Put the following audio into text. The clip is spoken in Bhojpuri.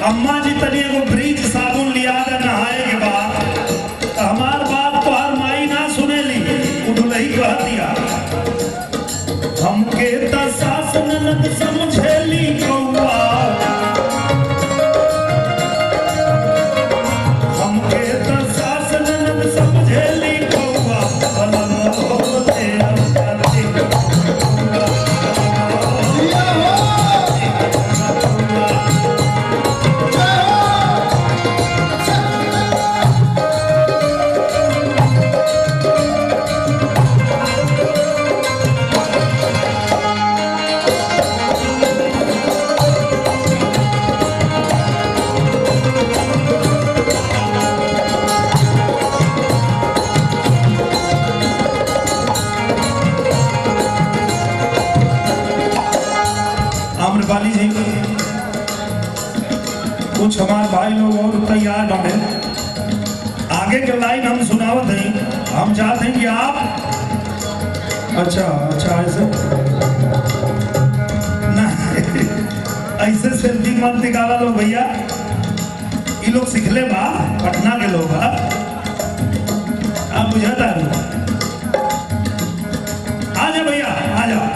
अम्मा जी तनी एगो ब्रिज साबुन लिया दे नहाए के बाद तो हमार बात तो हर माई ना सुनेली उठलही कह दिया हमके त सास ननद समझेली कौआ हमके त सास ननद समझेली कौआ बलम होते अवतारी आम्रपाली जी कुछ हमारे भाई लोग और तैयार बने आगे के लाइन हम सुनावत हैं हम चाहते हैं कि आप अच्छा अच्छा ऐसे ना ऐसे सेल्फी मत निकाला लो भैया ये लोग सिखले बा पटना के लोग बा आप बुझाता आ जा भैया आ जा